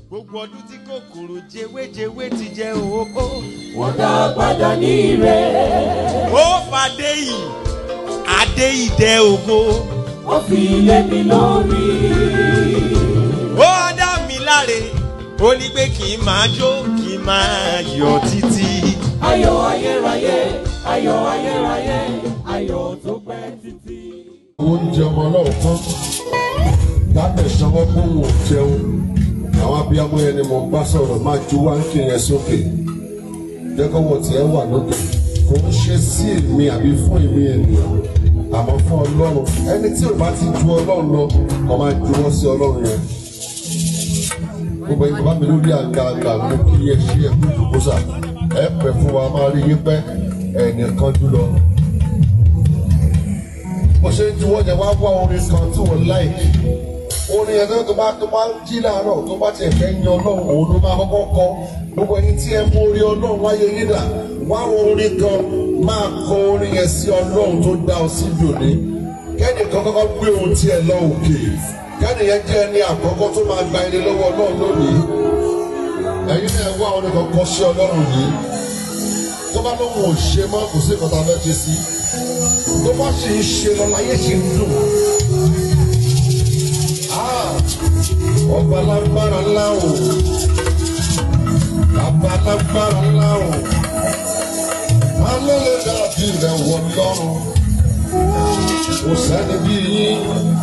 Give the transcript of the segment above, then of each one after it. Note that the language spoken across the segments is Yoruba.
gbogbo ọdún tí kòkòrò jewéjewé ti jẹ òhóhó. wọ́n dá padà ní ire. ó fàdé yìí adé ìdẹ ògo. ó fi lé mi lórí. ó dá mi láre ó ní pé kí n máa jó kí n máa yọ títí. ayọ̀ ayérayé ayọ̀ ayérayé ayọ̀ tó pẹ́ títí. oúnjẹ ọmọ náà tán dábẹ̀ sanwó kó wò jẹun àwọn abiyamọ yẹn ni mo bá sọ̀rọ̀ máa ju wáńkì yẹn sókè jẹ́ kó wọ́n tiẹ̀ wà lókè kò ń ṣe sí èmi àbí fún èmi ènìyàn àmọ́ fún ọlọ́run ẹni tí ò bá ti ju ọlọ́run lọ kò máa juwọ́ sí ọlọ́run yẹn gbogbo ẹni bàbá mi lórí àga àga mú kí ẹ ṣí ẹ kú ìdúgbòsà ẹ pẹ fún wa máa rí yín pẹ́ ẹnìkan jù lọ bó ṣe ń juwọ́ yẹn wá wá orin kan tí wọ́n láìkì orin yẹn tó bá tó bá jí láàárọ̀ tó bá tiẹ̀ fẹ́ yan ọlọ́run òun ló máa kọ́kọ́ kọ gbogbo ẹni tí ẹ mú orin ọlọ́run wáyé yín dà wá orin kan máa kọ orin yẹn sí ọlọ́run tó dá ọ sí dòní kẹ́nìkan kọ́kọ́ gbé ohun tí ẹ lọ òkè kẹ́nìyẹn jẹ́ ẹni àkọ́kọ́ tó máa gba ẹni lọ́wọ́ ọlọ́run lónìí ẹ̀yin náà wá orin kan kọ sí ọlọ́run yìí tó bá lóun ò ṣe mọ́ kò sí ìkọ́ta fẹ́ ṣe sí tó bá sì ń ṣe lọ láyé ṣì ń dùn. Ah, ọba lágbára ńlá o bàbá lágbára ńlá o alẹ́lẹ́ dàbí rẹ̀ wọ lọ́rùn kò sẹ́ni bí yín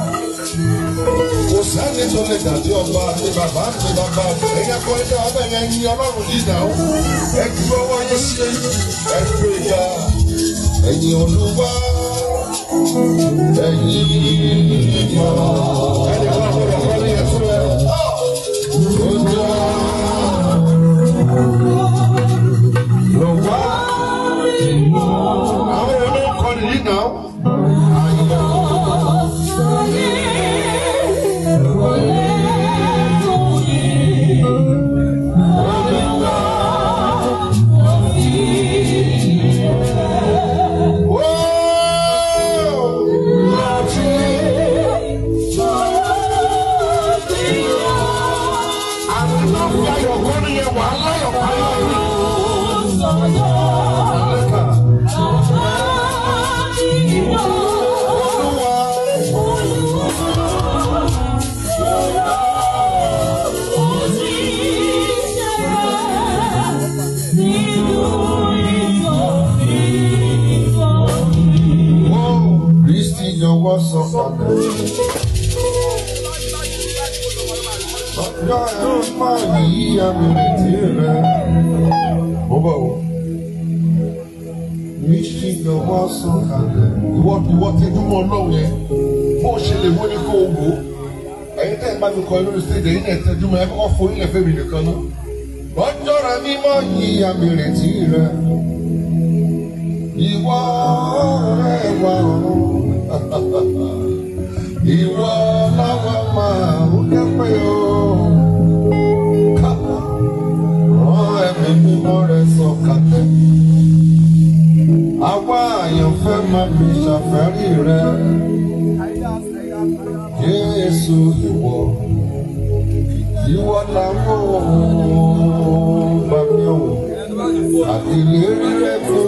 kò sẹ́ni tó lè dàbí ọba àti bàbá àti bàbá ẹ̀yà kọ́ ẹ̀dá ọbẹ̀ yẹn yín ọlọ́run yìí náà ẹ ju ọwọ́ yín sí ẹ gbé ga ẹ̀yin olúwa ẹ̀yin ìyá ẹni wà lọ́dọ̀ kọ́ ní ẹ̀fọ́ ẹ̀ ojú lọ́wọ́ àwọn ẹ̀rọ ń kọ́ nìyí náà. Kristi jọ̀wọ́ sọ padà. Ọjọ́ ẹ̀rọ máa yí àmì ìrètí rẹ̀. Mo bọ̀ wọ̀. Kristi jọ̀wọ́ sọ padà. Ìwọ ìwọ tẹjú mọ́ ọlọ́run yẹn. Bó o ṣe lè wó ní kó o wò ó. Ẹ̀yin tẹ́ ẹ̀ bá mi kọ lórí stage ẹ̀yin náà tẹjú mọ́ ẹ kọ́kọ́ fún ilẹ̀ fẹ́mi nìkan náà. Ọjọ́ rẹ̀ mímọ́ yí àmì ìrètí rẹ̀. Ìwọ rẹ̀ wà ọ̀run. Ìwọ láwa máa ń dẹ́pẹ́ o. Ká rán ẹ̀mí mímọ́ rẹ̀ sọ̀kalẹ̀. Àwa àyànfẹ́ máa fi ṣàfẹ́rí rẹ̀. Jésù ìwọ. Ìwọ làwọn bàbá o. Àtìlérí rẹ̀ fún.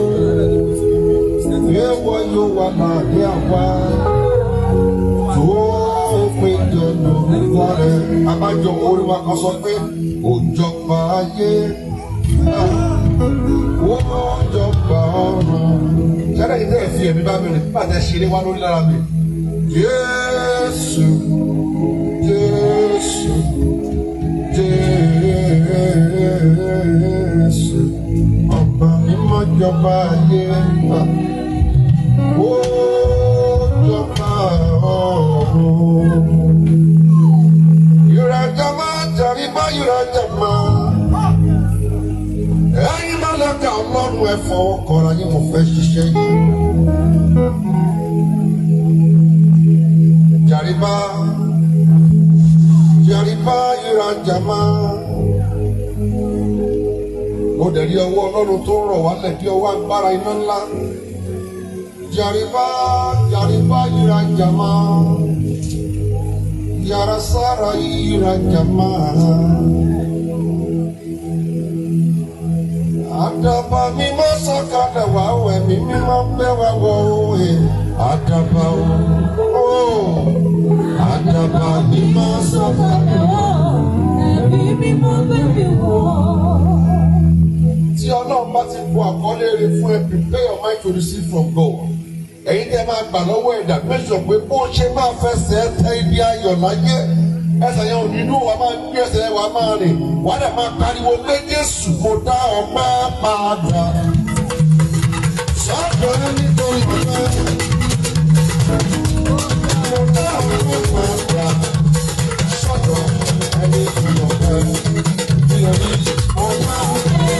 Ewọ yóò wà máa ní àwa tó péjọ lórúkọ rẹ̀. Abájọ orí wa kan sọ pé òjọba ayé ó jọba ọ̀run. Ṣẹ́dá yìí tẹ̀ fi ẹ̀mí bá mi rìn nígbà tẹ̀ ṣe ní wá lórí lára mi. Jésù Jésù Jésù ọba mímọ́ jọba ayé ó jọba ọ̀run. Ìrajà máa jàrí bá ìrajà máa. Ẹyin máa lọ́ka ọlọ́run ẹ fọwọ́ kọra yín mo fẹ́ ṣiṣẹ́ yìí. Jàríbá jàríbá ìrajà máa. Mo dẹ̀ rí ọwọ́ ọlọ́run tó rọ̀ wálẹ̀ bí ọwọ́ agbára iná ńlá. Jàríbá jàríbá ìrajà máa. Yàrá sára ìrajà máa. bẹ́ wa wọ òye àdàbà o àdàbà ni máa sọ fún mi. tí ọlọ́run bá ti bu àkọlé rẹ̀ fún ẹ prepare your mind to receive from God. ẹ̀yin tẹ́ máa gbà lọ́wọ́ ẹ̀dá mẹ́sàn pé bó ṣe máa fẹsẹ̀ tẹ ibi ayọ̀ láyé ẹsẹ̀ yẹn ò ní dùn wá máa gbé ẹsẹ̀ yẹn wá máa rìn wá dẹ̀ máa pariwo pé Jésù mo dá ọpẹ́ padà. sọ́dọ̀ ẹni tó ń bẹ mo dá ọpẹ́ padà. sọ́dọ̀ ẹni tó ń bẹ bí orí mo dá ọpẹ́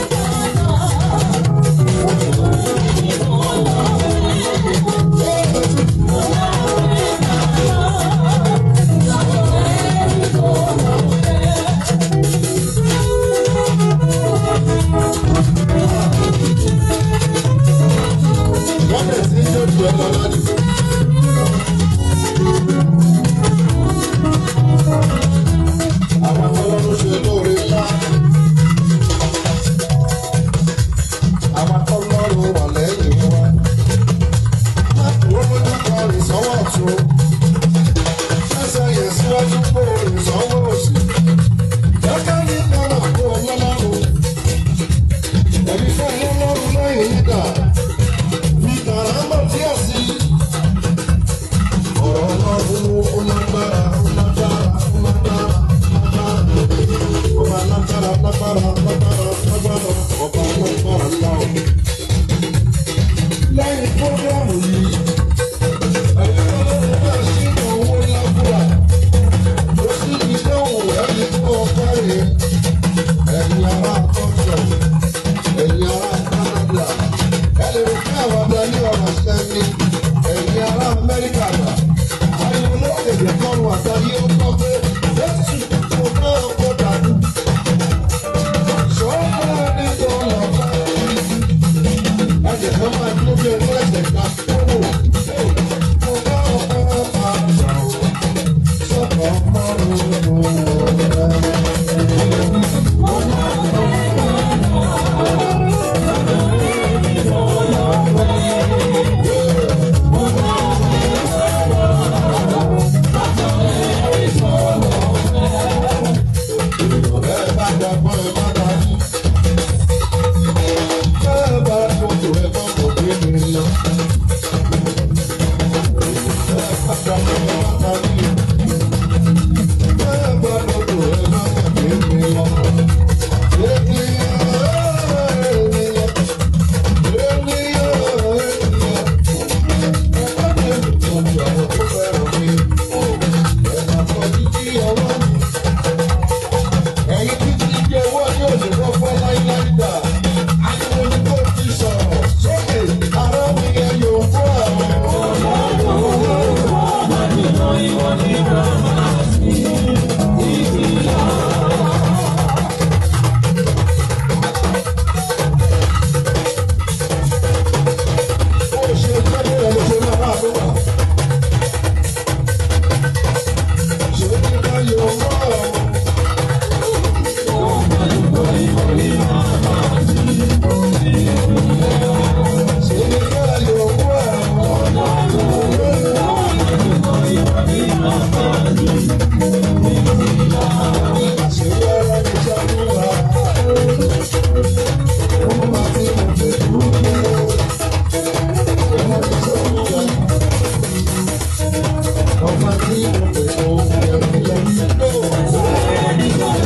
wọ́n bẹ̀rẹ̀ sí í jọ́jú ẹ lọ lánàá. àwọn akọ́lọ́run ṣe lóore ńlá. àwọn akọ́lọ́run wà lẹ́yìn wa. má kúrò lójú kan rìn sọ́wọ́ ọ̀tún. ṣẹ́ṣẹ́ yẹn síwájú kó o rìn sọ́wọ́ òsì. kẹ́kẹ́ ní kọ́nà kó o lọ́lọ́run. ẹ̀mí fún ọlọ́run lẹ́yìn nígbà ìtàràmọ̀ tí ó sí. ọ̀rọ̀ ọlọ́run ó lágbára ó lágbára ó lágbára ó máa lágbára lágbára lágbára lágbára ọba lágbára ńlá o. lẹ́yìn fúrógírámù yìí ẹ̀yin ọlọ́run bẹ́ẹ̀ sínú owó lágbára ó sì ní lóhùn ẹni tó ọkọ rẹ̀ ẹ̀yin ará tọ́jọ́ ẹ̀yin ará Canada ẹlẹ́ rò pé àwọn ọ̀dọ́ ní ọ̀rọ̀ sẹ́ni ẹ̀yin ará Amẹ́ríkà gbà ariwo lókèdè kọ́run àtàrí ó kọ́ pé Jésù kò bá ọkọ̀ dànù. Sọ́kọ́ ní tó lọ bá ẹ̀jẹ̀ kan máa dúró bí ẹni ẹ̀jẹ̀ ká kúrò. Kò bá ọkọ̀ padà o, sọ́kọ̀ mọ́rùn-ún rẹ̀. Bẹ́ẹ̀ bá dàgbọ́ ẹ má dájú. Bẹ́ẹ̀ bá dòdò ẹ má kò gbé mi lọ. Bẹ́ẹ̀ bá dàgbọ́ ẹ má dájú. Bẹ́ẹ̀ bá dòdò ẹ má kò gbé mi lọ. Ènìyàn ènìyàn ènìyàn ènìyàn. Ẹ má dé ìtọ́jú àwọn tó fẹ́ràn mi. Ẹ má kọ́ jíjí ọwọ́ mi ẹ̀yin tí ti jẹ́ owó ní òṣèlú fún láíláí dà ariwo ni kò ti sọ̀rọ̀ sókè ara mi yẹ yóò fún àwọn. Bó o ṣe jẹ́ bí ẹ̀ ló ṣe máa bá a tó wà. Ṣé ní ká yóò fún àwọn? Ṣé ní ká yóò fún àwọn? Ṣé yára ní ṣàlùwà? Ó máa ti mọ̀ pé dúró. Ọmọ tí ó ń jà. Ọmọ tí ó ń pè ó ẹ̀rù lọ.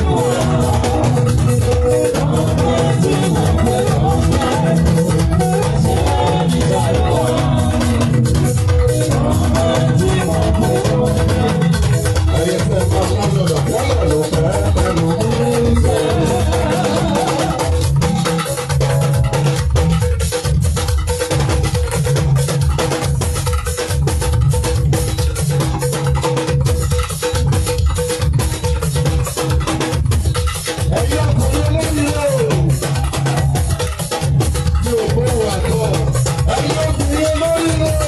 Ayé fẹ́ máa ń lọ́dọ̀ wọ́lọ̀ ló fẹ́ ẹnu. Ẹ̀yin ọkùnrin olóyìn o. Mi ò gbóhùn àtọ̀. Ẹ̀yin ọkùnrin olóyìn o.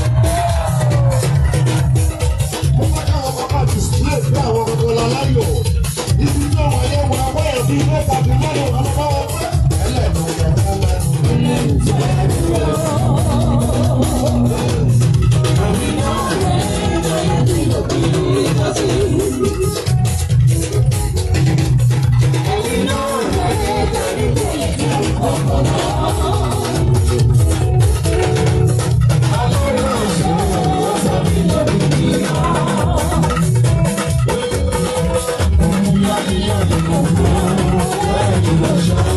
Mo fẹ́ káwọn bàbá display bí àwọn ọmọ ọlá láyò. Ibi tó wà yẹ wọ àwọn ẹbí mẹ́ta bí mẹ́rin wà lọ́wọ́ wọn pẹ́. Ẹlẹ́nu yẹ fún ẹnu. Thank you.